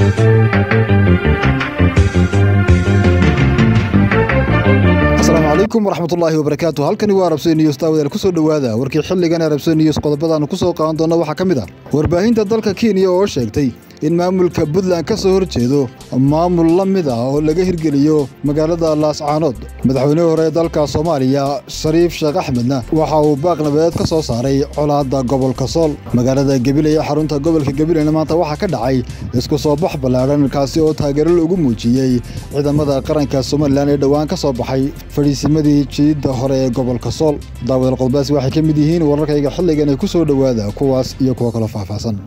asalaamu calaykum waraxmatullaahi wabarakaatu halkani waa arabsey news daawadayaal kusoo dhowaada warkii xilligan arabsey news qodobadaanu ku soo qaadan doona waxaa ka mid ah warbaahinta dalka kenya oo sheegtay in maamulka puntland ka soo horjeedo maamul la mid ah oo laga hirgeliyo magaalada laascaanood madaxweynihii hore ee dalka soomaaliya shariif sheekh axmedna waxa uu baaq nabadeed ka soo saaray colaadda gobolka sool magaalada gabiley ee xarunta gobolka gabileyna maanta waxaa ka dhacay isku soo bax ballaadhan kaasi oo taageero lagu muujiyey ciidamada qaranka somalilan ee dhowaan ka soo baxay fadhiisimadii jiidda hore ee gobolka sool daawadaal qodobadaasi waxay ka mid yihiin wararkayga xilligan ee ku soo dhowaada kuwaas iyo kuwo kaloo faahfaahsan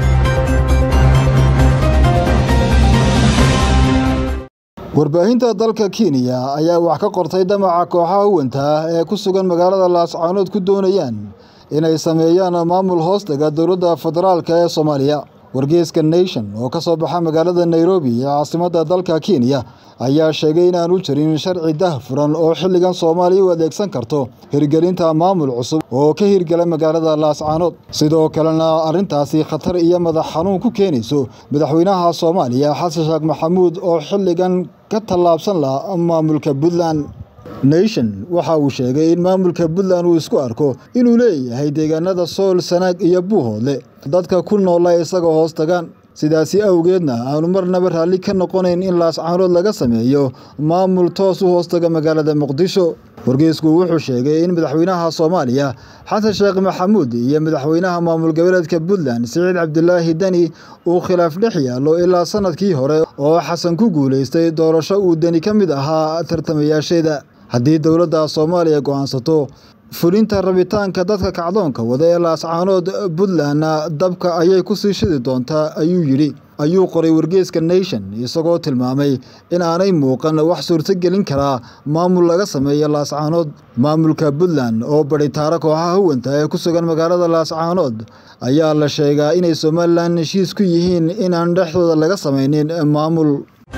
warbaahinta dalka kenya ayaa wax ka qortay damaca kooxaha huwanta ah ee ku sugan magaalada laascaanood ku doonayaan inay sameeyaan maamul hoostaga dowladda federaalk ee soomaaliya wargeeska nation oo ka soo baxa magaalada nairobi ee caasimadda dalka kenya ayaa sheegay inaanu jirin sharci dahfuran oo xilligan soomaaliya u adeegsan karto hirgelinta maamul cusub oo ka hirgela magaalada laascaanood sidoo kalena arrintaasi khatar iyo madax xanuun ku keenayso madaxweynaha soomaaliya xasan sheekh maxamuud oo xilligan ka tallaabsan laha maamulka puntland nation waxa uu sheegay in maamulka puntland uu isku arko inuu leeyahay deegaanada sool sanaag iyo buuhoodle dadka ku noola isaga hoos tagaan sidaasi awgeedna aanu marnaba raalli ka noqonayn in laascaanood laga sameeyo maamul toos u hoostaga magaalada muqdisho wargeysku wuxuu sheegay in madaxweynaha soomaaliya xasan sheekh maxamuud iyo madaxweynaha maamul goboleedka puntland siciid cabdilaahi deni uu khilaaf dhex yaallo ilaa sanadkii hore oo xasan ku guulaystay doorasho uu deni ka mid ahaa tartamayaasheeda haddii dowladda soomaaliya go'aansato fulinta rabitaanka dadka kacdoonka wada ee laascaanood puntlandna dabka ayay ku sii shidi doontaa ayuu yidhi ayuu qoray wargeeska nation isagoo tilmaamay in aanay muuqan wax suurtogelin karaa maamul laga sameeyo laascaanood maamulka puntland oo badhitaaro kooxaha huwanta ee ku sugan magaalada laascaanood ayaa la sheegaa inay somalilan heshiis ku yihiin inaan dhexdooda laga samaynin maamul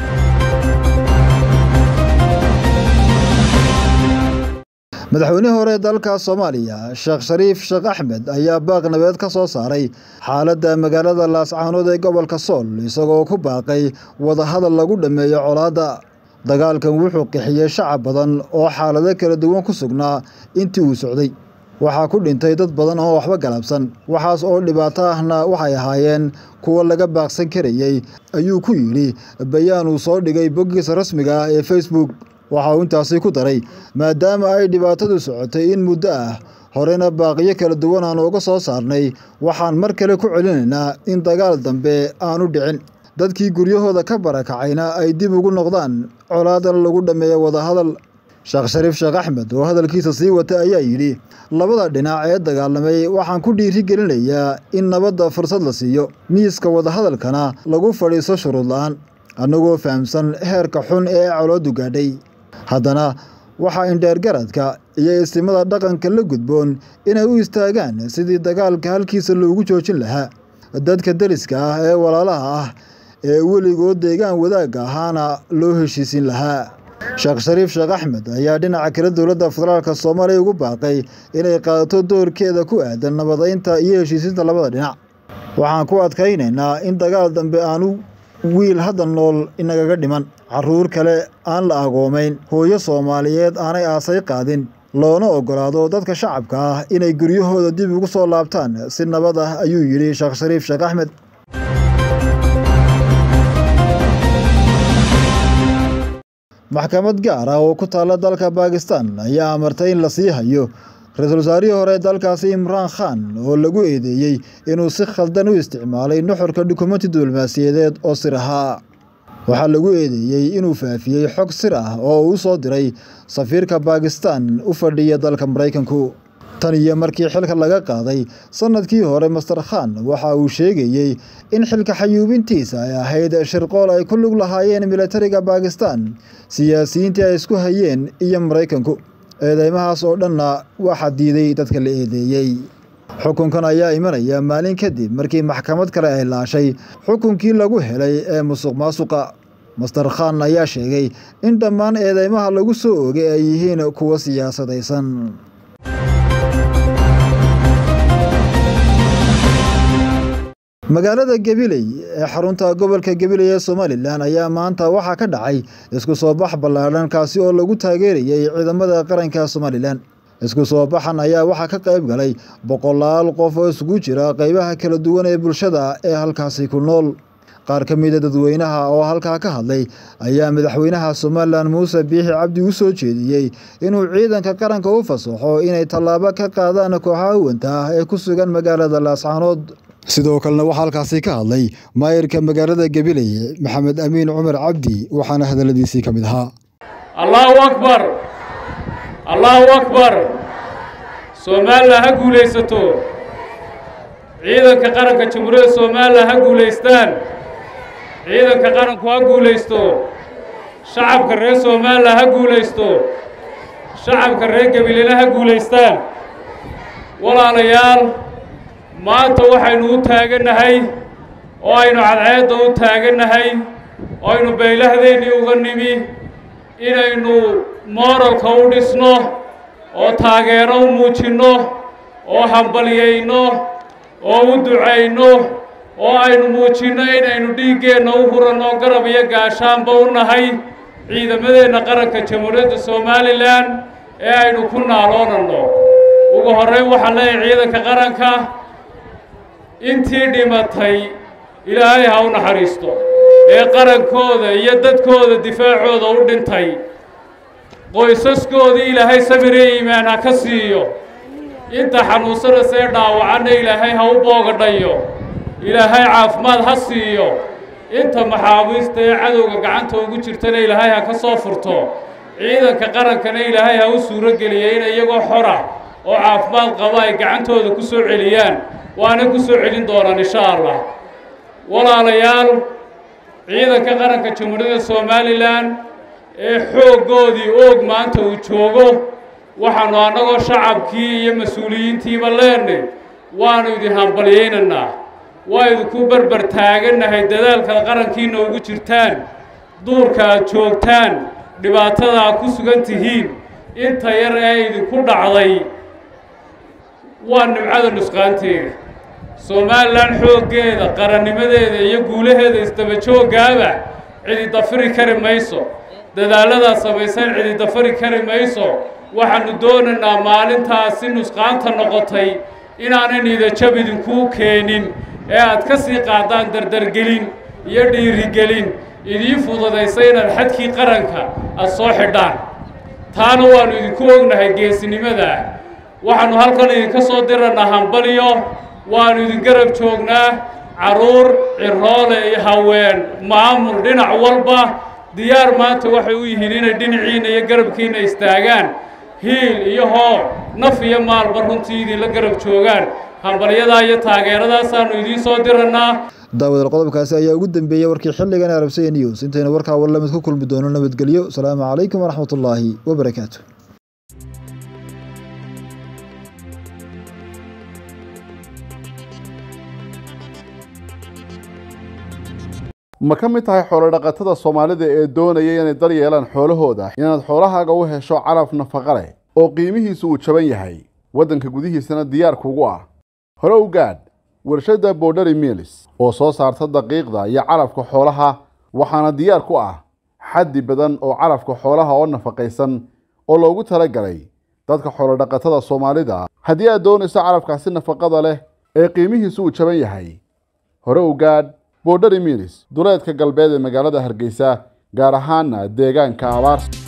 madaxweynihii hore dalka soomaaliya sheekh shariif sheekh axmed ayaa baaq nabeed ka soo saaray xaaladda magaalada laascaanood ee gobolka sool isagoo ku baaqay wadahadal lagu dhammeeyo colaadda dagaalkan wuxuu qixiyey shacab badan oo xaalado kala duwan ku sugnaa intii uu socday waxaa ku dhintay dad badan oo waxba galabsan waxaas oo dhibaato ahna waxay ahaayeen kuwa laga baaqsan karayey ayuu ku yidhi bayaan uu soo dhigay boggiisa rasmiga ah ee facebook waxa uu intaasi ku daray maadaama ay dhibaatadu socotay in muddo ah horena baaqiyo kala duwan aanu uga soo saarnay waxaan mar kale ku celinaynaa in dagaal dambe aanu dhicin dadkii guryahooda ka barakacayna ay dib ugu noqdaan colaadan lagu dhammeeyo wadahadal sheekh shariif sheekh axmed oo hadalkiisa sii wata ayaa yidhi labada dhinac ee dagaalamay waxaan ku dhiiri gelinayaa in nabadda fursad la siiyo miiska wadahadalkana lagu fadhiiso shuruud la-aan annagoo fahamsan heerka xun ee coloodu gaadhay haddana waxaa indheergaradka iyo istimada dhaqanka la gudboon inay u istaagaan sidii dagaalka halkiisa loogu joojin lahaa dadka deriska ah ee walaalaha ah ee weligood deegaan wadaagga ahaana loo heshiisin lahaa sheekh shariif sheekh axmed ayaa dhinaca kale dowladda federaalka soomaaliya ugu baaqay inay qaadato doorkeeda ku aadan nabadaynta iyo heshiisinta labada dhinac waxaan ku adkaynaynaa in dagaal dambe aanu wiil hadda nool inagaga dhiman carruur kale aan la agoomayn hooyo soomaaliyeed aanay aasay qaadin loona oggolaado dadka shacabka ah inay guryahooda dib ugu soo laabtaan si nabad ah ayuu yidhi sheekh shariif sheekh axmed maxkamad gaar ah oo ku taalla dalka baakistan ayaa amartay in la sii hayo ra-iisul wasaarihii hore dalkaasi imraan khan oo lagu eedeeyey inuu si khaldan u isticmaalay nuxurka dukumenti diblomaasiyadeed oo sir ahaa waxaa lagu eedeeyey inuu faafiyey xog sir ah oo uu soo diray safiirka baakistan u fadhiya dalka maraykanku tan iyo markii xilka laga qaaday sanadkii hore master khan waxa uu sheegayey in xilka xayuubintiisa ay ahayd shirqool ay ku lug lahaayeen militariga baakistan siyaasiyiintii ay isku hayeen iyo maraykanku eedeymahaas oo dhanna waxaa diiday dadka la eedeeyey xukunkan ayaa imanaya maalin kadib markii maxkamad kale ay laashay xukunkii lagu helay ee musuq maasuqa master khan ayaa sheegay in dhammaan eedeymaha lagu soo oogay ay yihiin kuwo siyaasadaysan magaalada gabiley ee xarunta gobolka gabiley ee somalilan ayaa maanta waxaa ka dhacay isku soo bax ballaadhan kaasi oo lagu taageerayay ciidamada qaranka somalilan isku soo baxan ayaa waxaa ka qayb galay boqolaal qof oo isugu jira qaybaha kala duwan ee bulshada ee halkaasi ku nool qaar ka mida dadweynaha oo halkaa ka hadlay ayaa madaxweynaha somalilan muuse biixi cabdi u soo jeediyey inuu ciidanka qaranka u fasaxo inay tallaabo ka qaadaan kooxaha uwanta ah ee ku sugan magaalada laascaanood sidoo kalena waxaa halkaasi ka hadlay maayirka magaalada gabiley maxamed amiin cumar cabdi waxaana hadalladiisii ka mid ahaa allahu akbar allahu akbar somalilan ha guulaysato ciidanka qaranka jamhuuriyadda somalilan ha guulaystaan ciidanka qaranku ha guulaysto shacabka reer somalilan ha guulaysto shacabka reer gabilena ha guulaystaan walaalayaal maanta waxaynu u taagannahay oo aynu cadceedda u taagannahay oo aynu baylahdeenii uga nimi inaynu mooralka u dhisno oo taageero u muujinno oo hambalyayno oo u ducayno oo aynu muujinno inaynu dhiiggeenna u huranno garab iyo gaashaanba u nahay ciidamadeenna qaranka jamhuuriyadda somalilan ee aynu ku naaloonanno ugu horreyn waxaan leeyahay ciidanka qaranka intii dhimatay ilaahay ha u naxariisto ee qarankooda iyo dadkooda difaacooda u dhintay qoysaskoodii ilaahay sabire iimaan ha ka siiyo inta xanuunsanaysa ee dhaawacanna ilaahay ha u boogadhayo ilaahay caafimaad ha siiyo inta maxaabiista ee cadowga gacanta ugu jirtana ilaahay ha ka soo furto ciidanka qarankana ilaahay ha u suuro geliya in iyagoo xora oo caafimaad qaba ay gacantooda ku soo celiyaan waana ku soo celin doonaan insha allah walaalayaal ciidanka qaranka jamhuuriyadda somalilan ee xooggoodii oog maanta uu joogo waxaanu annagoo shacabkii iyo mas-uuliyiintiiba leenay waanu idin hambalyaynaynaa waa idinku berber taagannahay dadaalkaad qarankiina ugu jirtaan duurka aad joogtaan dhibaatada aad ku sugan tihiin inta yar ee idinku dhacday waa nimcada nusqaanteeda somalilan xooggeeda qarannimadeeda iyo guulaheeda isdaba jooggaaba cidi dafiri kari mayso dadaalladaad samaysaan cidi dafari kari mayso waxaanu doonaynaa maalintaasi nusqaanta noqotay inaanan idajab idinkuu keenin ee aad ka sii qaadaan dardargelin iyo dhiirigelin idiin fududaysa inaad xadkii qaranka aad soo xidhaan taana waannu idinku ognahay geesinimadaa waxaannu halkan idinka soo dirannaa hambalyo waannu idin garab joognaa carruur ciroole iyo haween maamul dhinac walba diyaar maanta waxay u yihiin inay dhinaciinna iyo garabkiinna istaagaan hiil iyo hoo naf iyo maalba runtii idinla garab joogaan hambalyadaa iyo taageeradaasaannu idiin soo dirannaa daawadal qodobkaasi ayaa ugu dambeeyey warkii xilligan arabsaya news intaynu warkaa warlamid ku kulmi doono nabadgelyo asalaamu calaykum waraxmat ullaahi wabarakaatu ma ka mid tahay xoolodhaqatada soomaalida ee doonaya inay dar yeelaan xoolahooda inaad xoolahaaga u hesho calaf nafaqa leh oo qiimihiisu uu jaban yahay waddanka gudihiisana diyaar kugu ah hore u gaadh warshadda borderi milis oo soo saarta daqiiqda iyo calafka xoolaha waxaana diyaar ku ah xaddi badan oo calafka xoolaha oo nafaqaysan oo loogu talagalay dadka xoolodhaqatada soomaalida haddii aad doonayso calafkaasi nafaqada leh ee qiimihiisu uu jaban yahay hore u gaadh borderi milis duleedka galbeed ee magaalada hargeysa gaar ahaana deegaanka abaarsa